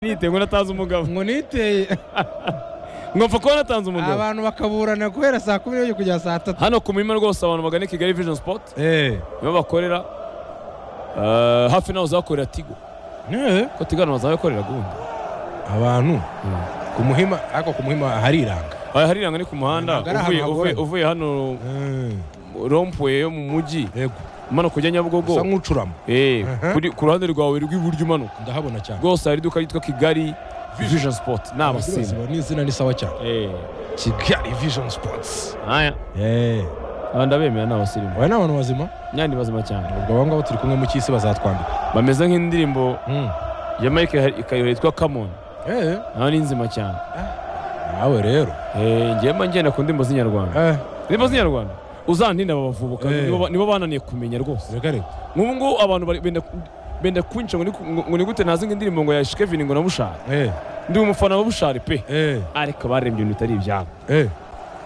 nitewe natazi umugabo ngo niteye ngomfa kuba natanze umugabo abantu bakaburana guhera saa kumi n'ebyiri kugera saa tatu hano ku murima rwose abantu bagana i kigali vision sport nibo bakorera Eh, hafi naho uzakorera tigo ko tigo hano bazabikorera gundi abantu ku muhima ariko ku muhima hariranga aya hariranga ni ku muhanda Ntabwo ari ahantu uvuye- uvuye- hagoye. uvuye hano rompuwe yo mu mujyi yego umanuka ujya usa nyabugogo nk'ucurama Eh, Mhm. kuri- ku ruhande rwawe rw'iburyo umanuka ndahabona cyane rwose hari iduka ryitwa kigali vision sport ni Rwose abasinzi ni izina ni sawa cyane Eh, kigali vision sports aya aba ndabemera ni abasirimu aba ni abantu bazima nyandi bazima cyane ubwo aba ngaba turi kumwe mu cy'isi bazatwambika bameze nk'indirimbo Mm. ya mike ikayobera yitwa kamoni Eh, nawe ni nzima cyane nawe rero Eh, ngewe mba ngenda ku ndirimbo z'inyarwanda Eh, indirimbo z'inyarwanda uzantinda babavubuka Eh. nibo ba- nibo bananiye kumenya rwose reka reka nk'ubu ngubu abantu bari- benda benda kunca ngo ni ku- ngo- ngo ni gute nazi ngo indirimbo ngo ya shikevini ngo na bushari Eh, ndi umufana wa bushari pe eh, ariko barembye ibintu bitari ibyabo eh,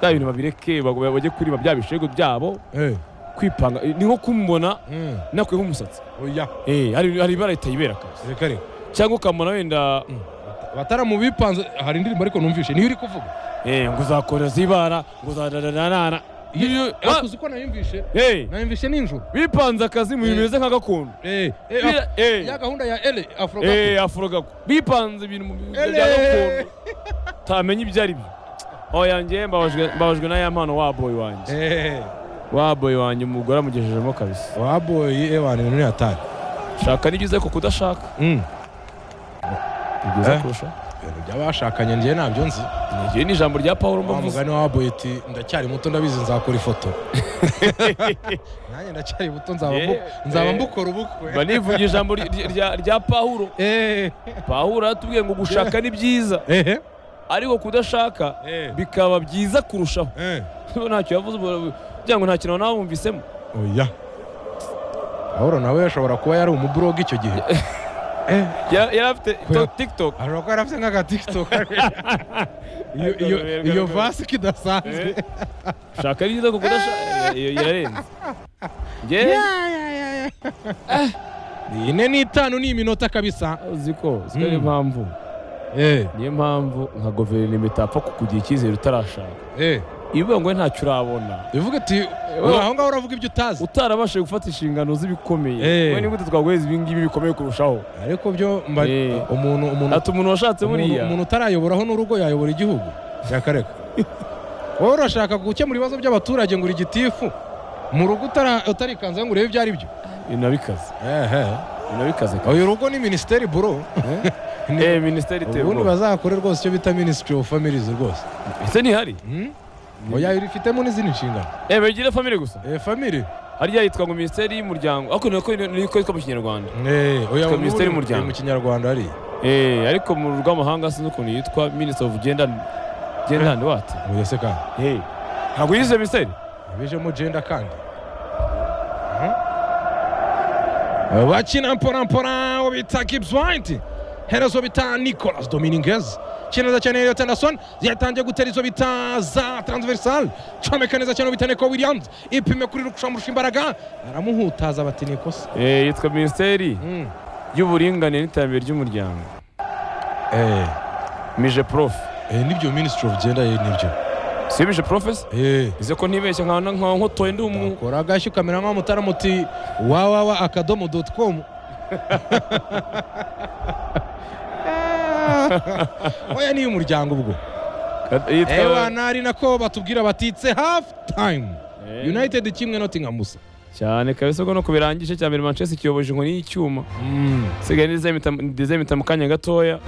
bya bintu babireke bag- bajye kuriba bya bishego byabo eh, kwipanga ni nko kumubona mm, nakuyeho umusatsi oya Eh, hari hari ibara ritayibera kabisa reka reka cyangwa ukamubona wenda bataramubipanze hari indirimbo ariko numvishe niyo uri kuvuga eh, ngo uzakorera zibara ngo uzadanana Iyo- ariko uzi ko nayumvishe Eh, nayumvishe nijoro bipanze akazi mu bintu Eh. bimeze nka gakondo Eh, eh, Bira- eh. ya gahunda ya ele afro Eh, afurogako bipanze ibintu mu bintu Ele! bya gakondo utamenya ibyo ari byo oya njye mbabajwe mbabajwe na ya mpano wa boy wanjye wa boy wanjye umugore amugejejemo kabisa waboyi ewana ni atari shaka ni byiza ko kudashaka ni Eh. byiza kurusha ibintu by'abashakanye njye ntabyo nzi igihe ni ijambo rya pawulo wa mbavuze mugani wa waboyi ati ndacyari muto ndabizi nzakora ifoto nanjye ndacyari muto nzaba mbu- Eh, nzaba eh. mbukora mba ubukwe nivugira ijambo ry- rya- rya pawulo Eh, pawulo aratubwiye ngo gushaka ni byiza eh, ariko kudashaka eh, bikaba byiza kurushaho eh. Niba ntacyo yavuze ubwo- kugira ngo nta kintu nawe wumvisemo oya pawulo nawe ashobora kuba yari umuburoga icyo gihe Eh, Ya- yari afite Kuya- tiktok ashobora kuba yarafite nk'agatiktok Iyo- iyo- iyo vasi kidasanzwe Eh, shaka ari byiza kuko udashaka iyo irarenze njye Ya, ya, ya, ya. Ni ine n'itanu ni iminota kabisa uzi ko uzi ko niyo Mm. mpamvu eh niyo mpamvu nka guverinoma itapfa kukugira icyizere utarashaka eh iyo uvuga ngo ntacyo urabona bivuga ati wowe- aho ngaho uravuga ibyo utazi utarabashije gufata inshingano z'ibikomeye Eh. we nigute twaguhereza ibi ngibi bikomeye kurushaho ariko byo mba Eh. umuntu umuntu ati umuntu washatse umuntu buriya umuntu utarayoboraho n'urugo yayobora igihugu reka reka wowe urashaka gukemura ibibazo by'abaturage ngo uri gitifu mu rugo utara- utarikanzeho ngo urebe ibyo ari byo ibintu bikaze ehe ibintu bikaze uyu rugo ni minisiteri buro Ni- eh minisiteri iteye ubundi ubwoba bazakore rwose icyo bita minisitiri ofu familizi rwose ese ntihari Hmm? oya irifitemo n'izindi nshingano eh begire famire gusa Eh, family hariya yitwa ngo minisiteri y'umuryango ariko niko niko yitwa mu kinyarwanda Eh, oya Yitwa ubu Minisiteri ni- y'Umuryango. ni mu kinyarwanda hari Eh, ariko mu rw'amahanga sinzi ukuntu yitwa Minister of Gender and, Gender and what? oya se kandi Hey. Ntabwo yize Minisiteri? bijemo genda kandi Mhm. Eh, bakina mpora uwo bita Gibbs White herezo bita Nicolas Dominguez kina neza cyane Elliot Anderson yatangiye gutera izo bita za transversal comeka neza cyane uwo bita Nico Williams ipime kuri rukushamurusha imbaraga aramuhutaza bati ni ikosa Eh, yitwa Minisiteri Mm. y'uburinganire n'iterambere ry'umuryango. eh Mije Prof. eh, nibyo ministry of gender eh, nibyo Si Mije Prof? eh Ize ko ntibeshya nka nka nkotoye ndi umu. kora agashyi ukamera nk'umutaramu uti wawawa akadomo doti komu oya niyo umuryango ubwo ewa Yitwa nari nako batubwira batitse hafu tayimu Eh, united kimwe notingham gusa cyane kabisa ko no kubirangije cya mbere Manchester kiyoboje inkoni y'icyuma. Sigaye ndizeye impita mu kanya gatoya.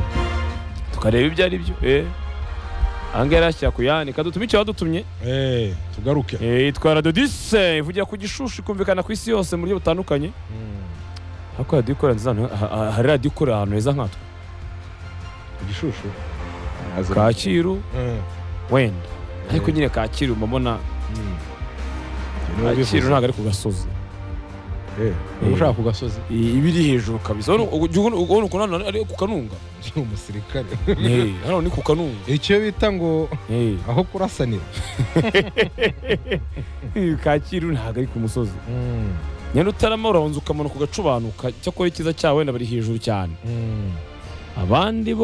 Tukareba ibyo ari byo. Eh. Angahe yarashyira ku yandi. Kadutumike wadutumye. Eh, tugaruke Eh, yitwa Radio Dise ivugira ku gishushu ikumvikana ku isi yose mu buryo butandukanye ariko radiyo ikorera nziza ahantu- ha- ha- hari radiyo ikorera ahantu heza nkatwe igishushu kacyiru Eh, wenda ariko nyine kacyiru mbabona mm. Ibyo niwe kacyiru bivuze. ntabwo ari ku gasozi Eh, niba ushaka ku gasozi I- iba iri hejuru kabisa Urabona- ubu- jya ubona ubona ukuntu hano ari ku kanunga ni umusirikare Eh, hano ni ku kanunga icyo bita ngo Eh, aho kurasanira kacyiru ntabwo ari ku musozi nyine utarama urabanza ukamanuka ugacubanuka icyakora icyiza cyawe wenda bari hejuru cyane abandi bo